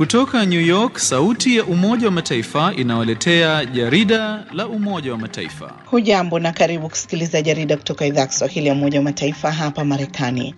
Kutoka New York, sauti ya Umoja wa Mataifa inawaletea jarida la Umoja wa Mataifa. Hujambo na karibu kusikiliza jarida kutoka idhaa ya Kiswahili ya Umoja wa Mataifa hapa Marekani.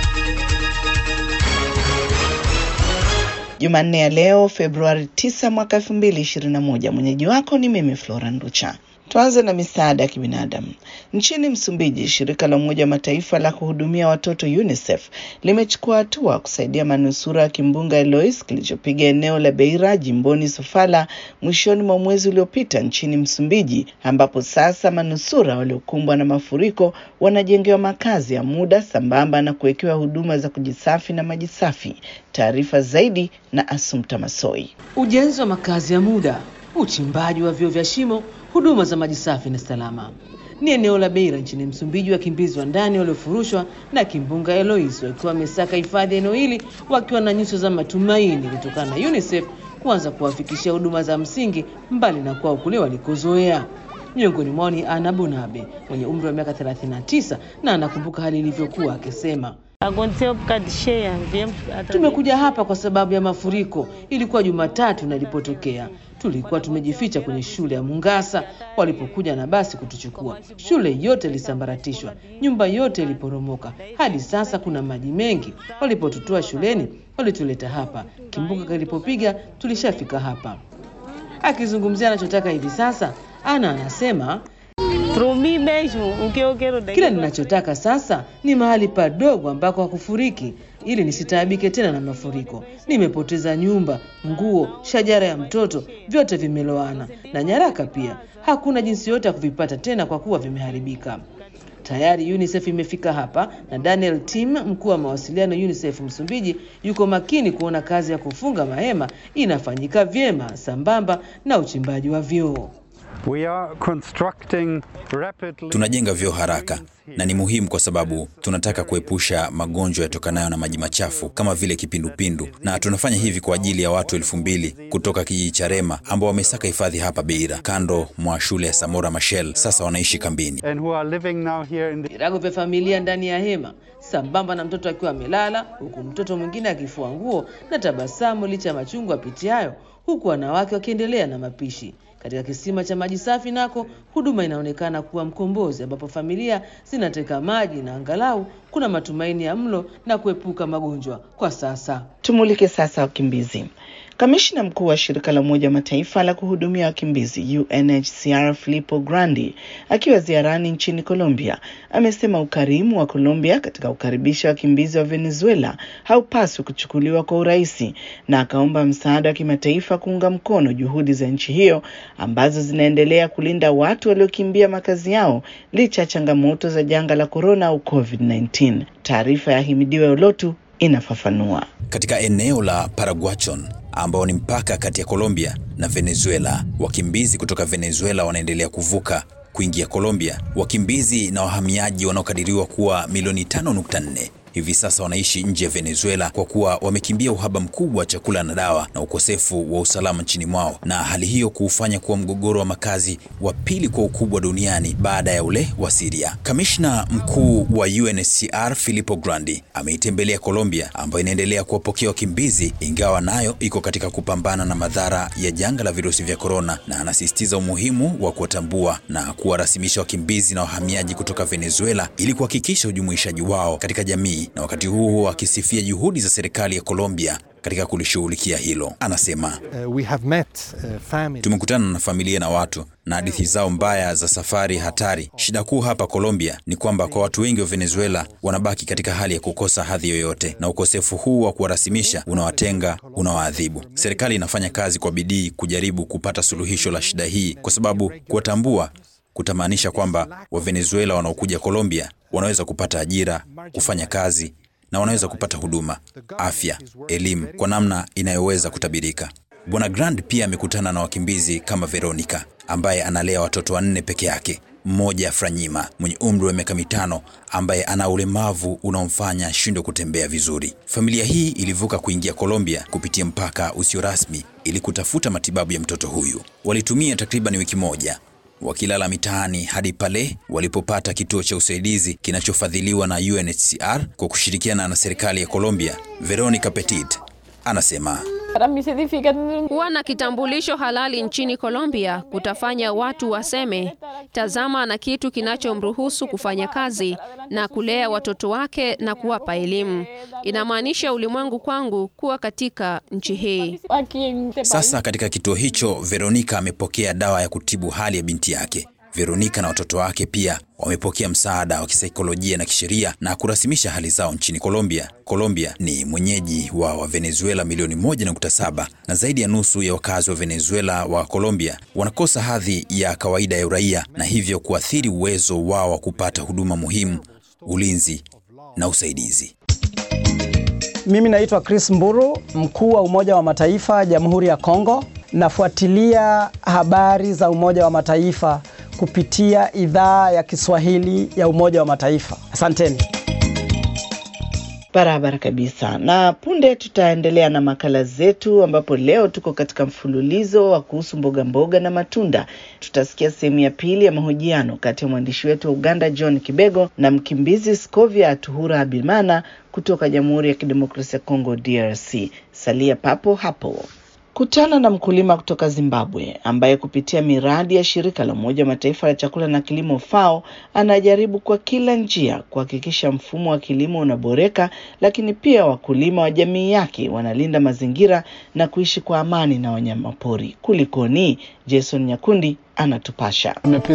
Jumanne ya leo Februari 9 mwaka 2021. Mwenyeji wako ni mimi Flora Nducha. Tuanze na misaada ya kibinadamu. Nchini Msumbiji, shirika la Umoja wa Mataifa la kuhudumia watoto UNICEF limechukua hatua kusaidia manusura ya kimbunga Eloise kilichopiga eneo la Beira jimboni Sofala mwishoni mwa mwezi uliopita nchini Msumbiji, ambapo sasa manusura waliokumbwa na mafuriko wanajengewa makazi ya muda sambamba na kuwekewa huduma za kujisafi na maji safi. Taarifa zaidi na Asumta Masoi. Ujenzi wa makazi ya muda, uchimbaji wa vyoo vya shimo huduma za maji safi na salama. Ni eneo la Beira nchini Msumbiji. Wakimbizi wa ndani waliofurushwa na kimbunga Eloise wakiwa wamesaka hifadhi eneo hili wakiwa na nyuso za matumaini kutokana na UNICEF kuanza kuwafikishia huduma za msingi mbali na kwao kule walikozoea. Miongoni mwao ni Ana Bonabe mwenye umri wa miaka 39 na anakumbuka hali ilivyokuwa akisema, tumekuja hapa kwa sababu ya mafuriko. Ilikuwa Jumatatu na ilipotokea tulikuwa tumejificha kwenye shule ya Mungasa walipokuja na basi kutuchukua. Shule yote ilisambaratishwa, nyumba yote iliporomoka. Hadi sasa kuna maji mengi. Walipotutoa shuleni, walituleta hapa. Kimbunga kilipopiga, tulishafika hapa. Akizungumzia anachotaka hivi sasa, Ana anasema kile ninachotaka sasa ni mahali padogo ambako hakufuriki ili nisitaabike tena na mafuriko. Nimepoteza nyumba, nguo, shajara ya mtoto, vyote vimeloana na nyaraka pia. Hakuna jinsi yote ya kuvipata tena kwa kuwa vimeharibika. Tayari UNICEF imefika hapa na Daniel Tim, mkuu wa mawasiliano UNICEF Msumbiji, yuko makini kuona kazi ya kufunga mahema inafanyika vyema sambamba na uchimbaji wa vyoo. We are constructing rapidly... Tunajenga vyoo haraka na ni muhimu kwa sababu tunataka kuepusha magonjwa yatokanayo na maji machafu kama vile kipindupindu, na tunafanya hivi kwa ajili ya watu elfu mbili kutoka kijiji cha Rema ambao wamesaka hifadhi hapa Beira, kando mwa shule ya Samora Machel. Sasa wanaishi kambini. and who are living now here in the... Virago vya familia ndani ya hema sambamba na mtoto akiwa amelala, huku mtoto mwingine akifua nguo na tabasamu licha ya machungu apitiayo, huku wanawake wakiendelea na mapishi. Katika kisima cha maji safi nako huduma inaonekana kuwa mkombozi, ambapo familia zinateka maji na angalau kuna matumaini ya mlo na kuepuka magonjwa kwa sasa. Tumulike sasa wakimbizi. Kamishna mkuu wa shirika la Umoja wa Mataifa la kuhudumia wakimbizi UNHCR Filippo Grandi akiwa ziarani nchini Colombia amesema ukarimu wa Colombia katika kukaribisha wakimbizi wa Venezuela haupaswi kuchukuliwa kwa urahisi, na akaomba msaada wa kimataifa kuunga mkono juhudi za nchi hiyo ambazo zinaendelea kulinda watu waliokimbia makazi yao licha ya changamoto za janga la korona au COVID-19. Taarifa ya Himidiwe Olotu inafafanua. Katika eneo la Paraguachon ambao ni mpaka kati ya Colombia na Venezuela, wakimbizi kutoka Venezuela wanaendelea kuvuka kuingia Colombia. Wakimbizi na wahamiaji wanaokadiriwa kuwa milioni 5.4 hivi sasa wanaishi nje ya Venezuela kwa kuwa wamekimbia uhaba mkubwa wa chakula na dawa na ukosefu wa usalama nchini mwao, na hali hiyo kuufanya kuwa mgogoro wa makazi wa pili kwa ukubwa duniani baada ya ule wa Syria. Kamishna mkuu wa UNHCR Filippo Grandi ameitembelea Colombia ambayo inaendelea kuwapokea wakimbizi, ingawa nayo iko katika kupambana na madhara ya janga la virusi vya korona, na anasisitiza umuhimu wa kuwatambua na kuwarasimisha wakimbizi na wahamiaji kutoka Venezuela ili kuhakikisha ujumuishaji wao katika jamii na wakati huo huo akisifia juhudi za serikali ya Colombia katika kulishughulikia hilo. Anasema Uh, we have met uh, family. tumekutana na familia na watu na hadithi zao mbaya za safari hatari. Shida kuu hapa Colombia ni kwamba kwa watu wengi wa Venezuela wanabaki katika hali ya kukosa hadhi yoyote, na ukosefu huu wa kuwarasimisha unawatenga, unawaadhibu. Serikali inafanya kazi kwa bidii kujaribu kupata suluhisho la shida hii, kwa sababu kuwatambua kutamaanisha kwamba Wavenezuela wanaokuja Colombia wanaweza kupata ajira, kufanya kazi na wanaweza kupata huduma, afya, elimu kwa namna inayoweza kutabirika. Bwana Grand pia amekutana na wakimbizi kama Veronica ambaye analea watoto wanne peke yake. Mmoja Franyima mwenye umri wa miaka mitano ambaye ana ulemavu unaomfanya ashindwe kutembea vizuri. Familia hii ilivuka kuingia Colombia kupitia mpaka usio rasmi ili kutafuta matibabu ya mtoto huyu. Walitumia takriban wiki moja wakilala mitaani hadi pale walipopata kituo cha usaidizi kinachofadhiliwa na UNHCR kwa kushirikiana na serikali ya Colombia. Veronica Petit anasema Kuwa na kitambulisho halali nchini Colombia kutafanya watu waseme, tazama na kitu kinachomruhusu kufanya kazi na kulea watoto wake na kuwapa elimu. Inamaanisha ulimwengu kwangu kuwa katika nchi hii. Sasa katika kituo hicho, Veronica amepokea dawa ya kutibu hali ya binti yake. Veronica na watoto wake pia wamepokea msaada wa kisaikolojia na kisheria na kurasimisha hali zao nchini Colombia. Colombia ni mwenyeji wa Wavenezuela milioni 1.7 na zaidi ya nusu ya wakazi wa Venezuela wa Colombia wanakosa hadhi ya kawaida ya uraia na hivyo kuathiri uwezo wao wa kupata huduma muhimu, ulinzi na usaidizi. Mimi naitwa Chris Mburu, mkuu wa Umoja wa Mataifa Jamhuri ya Kongo. Nafuatilia habari za Umoja wa Mataifa kupitia idhaa ya Kiswahili ya Umoja wa Mataifa. Asanteni. Barabara kabisa. Na punde tutaendelea na makala zetu, ambapo leo tuko katika mfululizo wa kuhusu mboga mboga na matunda. Tutasikia sehemu ya pili ya mahojiano kati ya mwandishi wetu wa Uganda John Kibego na mkimbizi Scovia Tuhura Abimana kutoka Jamhuri ya Kidemokrasia ya Kongo DRC. Salia papo hapo. Kutana na mkulima kutoka Zimbabwe ambaye kupitia miradi ya shirika la Umoja wa Mataifa la chakula na kilimo FAO anajaribu kwa kila njia kuhakikisha mfumo wa kilimo unaboreka, lakini pia wakulima wa jamii yake wanalinda mazingira na kuishi kwa amani na wanyamapori. Kulikoni? Jason Nyakundi anatupasha.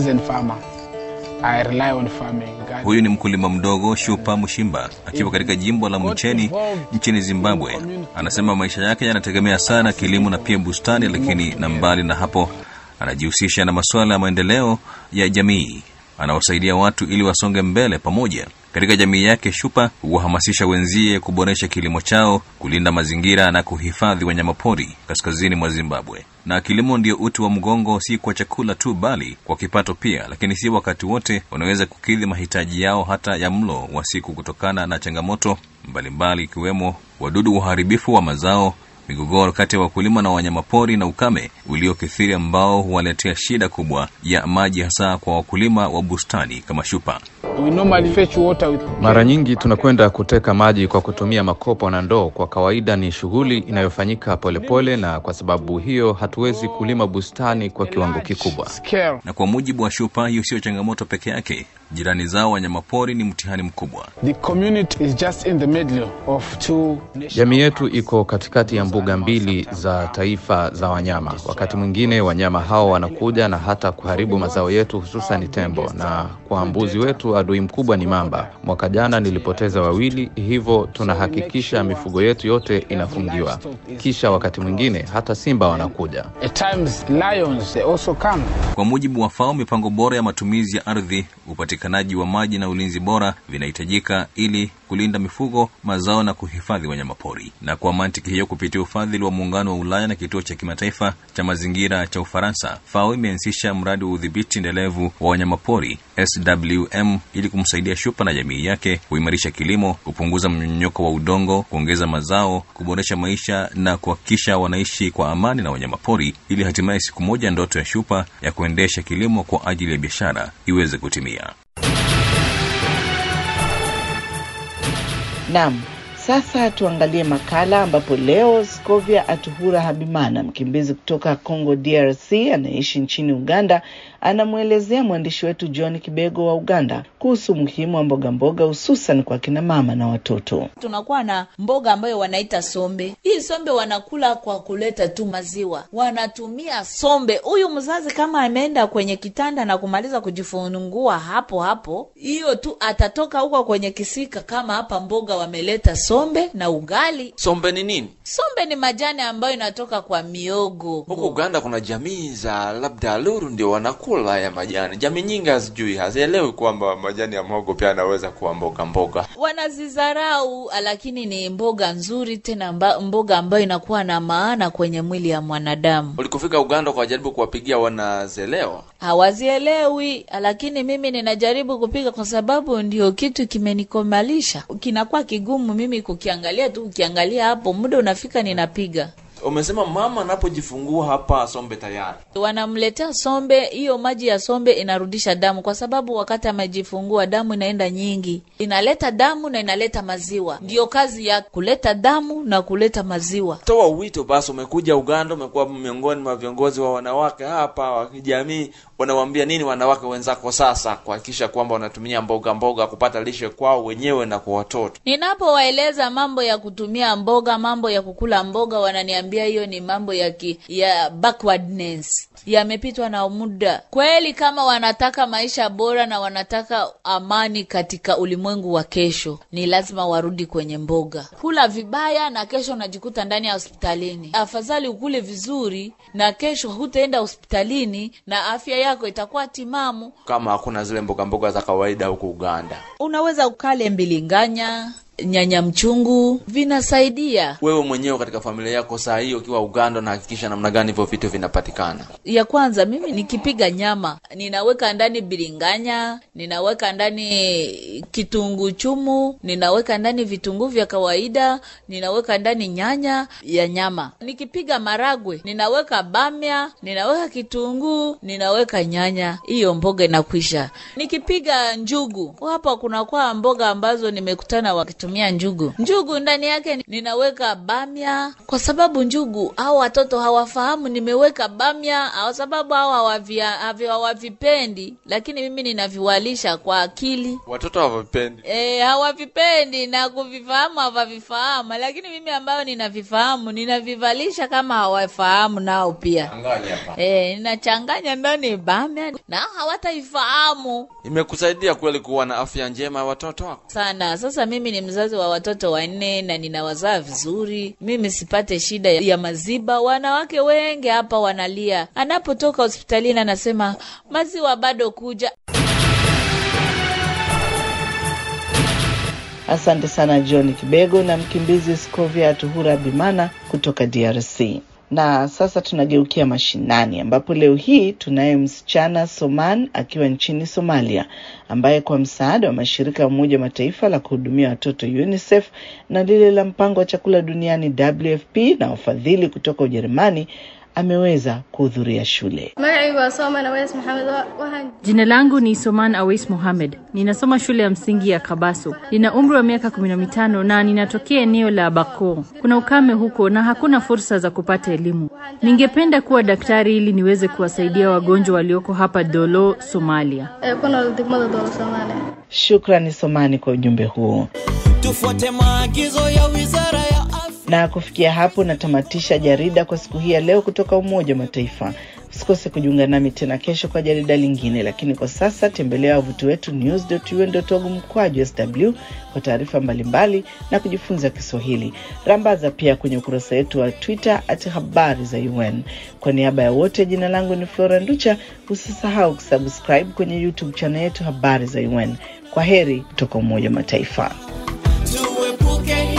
Huyu ni mkulima mdogo Shupa Mushimba akiwa katika jimbo la Mcheni nchini Zimbabwe. Anasema maisha yake yanategemea sana kilimo na pia bustani, lakini na mbali na hapo, anajihusisha na masuala ya maendeleo ya jamii. Anawasaidia watu ili wasonge mbele pamoja. Katika jamii yake, Shupa huwahamasisha wenzie kuboresha kilimo chao, kulinda mazingira na kuhifadhi wanyamapori kaskazini mwa Zimbabwe. Na kilimo ndio uti wa mgongo, si kwa chakula tu, bali kwa kipato pia. Lakini si wakati wote wanaweza kukidhi mahitaji yao hata ya mlo wa siku, kutokana na changamoto mbalimbali, ikiwemo wadudu waharibifu wa mazao, migogoro kati ya wakulima na wanyamapori na ukame uliokithiri ambao huwaletea shida kubwa ya maji, hasa kwa wakulima wa bustani kama Shupa. Mara nyingi tunakwenda kuteka maji kwa kutumia makopo na ndoo. Kwa kawaida ni shughuli inayofanyika polepole, na kwa sababu hiyo hatuwezi kulima bustani kwa kiwango kikubwa. Na kwa mujibu wa Shupa, hiyo sio changamoto peke yake. Jirani zao wanyamapori ni mtihani mkubwa. Jamii yetu iko katikati ya mbuga mbili za taifa za wanyama. Wakati mwingine wanyama hao wanakuja na hata kuharibu mazao yetu, hususan tembo, na kwa mbuzi wetu adui mkubwa ni mamba. Mwaka jana nilipoteza wawili, hivyo tunahakikisha mifugo yetu yote inafungiwa. Kisha wakati mwingine hata simba wanakuja. Kwa mujibu wa FAO, mipango bora ya matumizi ya ardhi, upatikanaji wa maji na ulinzi bora vinahitajika ili kulinda mifugo, mazao na kuhifadhi wanyamapori. Na kwa mantiki hiyo, kupitia ufadhili wa Muungano wa Ulaya na Kituo cha Kimataifa cha Mazingira cha Ufaransa, FAO imeanzisha mradi wa udhibiti endelevu wa wanyamapori SWM ili kumsaidia Shupa na jamii yake kuimarisha kilimo, kupunguza mmonyoko wa udongo, kuongeza mazao, kuboresha maisha na kuhakikisha wanaishi kwa amani na wanyamapori, ili hatimaye siku moja ndoto ya Shupa ya kuendesha kilimo kwa ajili ya biashara iweze kutimia. Naam, sasa tuangalie makala ambapo leo Scovia Atuhura Habimana, mkimbizi kutoka Congo DRC anayeishi nchini Uganda, anamwelezea mwandishi wetu John Kibego wa Uganda kuhusu umuhimu wa mboga mboga hususan kwa kina mama na watoto. Tunakuwa na mboga ambayo wanaita sombe. Hii sombe wanakula kwa kuleta tu maziwa, wanatumia sombe. Huyu mzazi kama ameenda kwenye kitanda na kumaliza kujifungua hapo hapo, hiyo tu atatoka huko kwenye kisika, kama hapa mboga wameleta sombe na ugali. Sombe ni nini? Sombe ni majani ambayo inatoka kwa miogo. Huko Uganda kuna jamii za labda Luru ndio wanakula ya majani. Jamii nyingi hazijui, hazielewi kwamba majani ya mhogo pia yanaweza kuwa mboga mboga. Wanazizarau, lakini ni mboga nzuri tena mba, mboga ambayo inakuwa na maana kwenye mwili ya mwanadamu. Ulikofika Uganda kwa jaribu kuwapigia, wanazelewa hawazielewi, lakini mimi ninajaribu kupiga kwa sababu ndio kitu kimenikomalisha. Kinakuwa kigumu mimi kukiangalia tu, ukiangalia hapo muda unafika ninapiga Umesema mama anapojifungua hapa sombe tayari. wanamletea sombe. Hiyo maji ya sombe inarudisha damu, kwa sababu wakati amejifungua damu inaenda nyingi, inaleta damu na inaleta maziwa. Ndiyo kazi ya kuleta damu na kuleta maziwa. Toa wito basi, umekuja Uganda, umekuwa miongoni mwa viongozi wa wanawake hapa wa kijamii, unawaambia nini wanawake wenzako sasa kuhakikisha kwamba wanatumia mboga mboga kupata lishe kwao wenyewe na kwa watoto? Ninapowaeleza mambo ya kutumia mboga, mambo ya kukula mboga, wananiambia hiyo ni mambo ya ki, ya backwardness yamepitwa na muda. Kweli, kama wanataka maisha bora na wanataka amani katika ulimwengu wa kesho, ni lazima warudi kwenye mboga. Kula vibaya na kesho unajikuta ndani ya hospitalini. Afadhali ukule vizuri na kesho hutaenda hospitalini na afya yako itakuwa timamu. Kama hakuna zile mboga mboga za kawaida huku Uganda, Unaweza ukale mbilinganya, nyanya mchungu, vinasaidia. wewe mwenyewe katika familia yako saa hii ukiwa Uganda, unahakikisha namna gani hivyo vitu vinapatikana? ya kwanza mimi nikipiga nyama ninaweka ndani biringanya, ninaweka ndani kitunguu chumu, ninaweka ndani vitunguu vya kawaida, ninaweka ndani nyanya ya nyama. Nikipiga maragwe ninaweka bamia, ninaweka kitunguu, ninaweka nyanya, hiyo mboga inakwisha. Nikipiga njugu, hapa kunakuwa mboga ambazo nimekutana wakitumia njugu. Njugu ndani yake ninaweka bamia, kwa sababu njugu hao watoto hawafahamu nimeweka bamia, kwa sababu hao hawavia- havi- hawavipendi, lakini mimi ninaviwalisha kwa akili. Watoto hawapendi. E, hawavipendi na kuvifahamu hawavifahamu, lakini mimi ambayo ninavifahamu ninavivalisha kama hawafahamu nao pia. E, ninachanganya ndani bamia na hawataifahamu Imekusaidia kweli kuwa na afya njema ya watoto wako? sana. Sasa mimi ni mzazi wa watoto wanne na ninawazaa vizuri, mimi sipate shida ya maziba. Wanawake wengi hapa wanalia, anapotoka hospitalini anasema maziwa bado kuja. Asante sana John Kibego na mkimbizi Scovia Tuhura Bimana kutoka DRC. Na sasa tunageukia mashinani ambapo leo hii tunaye msichana Soman akiwa nchini Somalia ambaye kwa msaada wa mashirika ya Umoja wa Mataifa la kuhudumia watoto UNICEF na lile la mpango wa chakula duniani WFP na wafadhili kutoka Ujerumani ameweza kuhudhuria shule. magacaygu waa Sooman Aweys Maxamed waxaan Jina langu ni Soman Awais Mohamed. Ninasoma shule ya msingi ya Kabaso. Nina umri wa miaka kumi na mitano na ninatokea eneo la Bako. Kuna ukame huko na hakuna fursa za kupata elimu. Ningependa kuwa daktari ili niweze kuwasaidia wagonjwa walioko hapa Dolo, Somalia. ee ku nool degmada dowla Soomaaliya Shukrani Somani kwa ujumbe huo. tufuate maagizo ya wizara ya Na kufikia hapo natamatisha jarida kwa siku hii ya leo kutoka Umoja wa Mataifa. Usikose kujiunga nami tena kesho kwa jarida lingine, lakini kwa sasa tembelea wavuti wetu news.un.org mkwaju sw kwa taarifa mbalimbali na kujifunza Kiswahili. Rambaza pia kwenye ukurasa wetu wa Twitter at habari za UN. Kwa niaba ya wote, jina langu ni Flora Nducha. Usisahau kusubscribe kwenye YouTube channel yetu habari za UN. Kwa heri kutoka Umoja wa Mataifa. tuepuke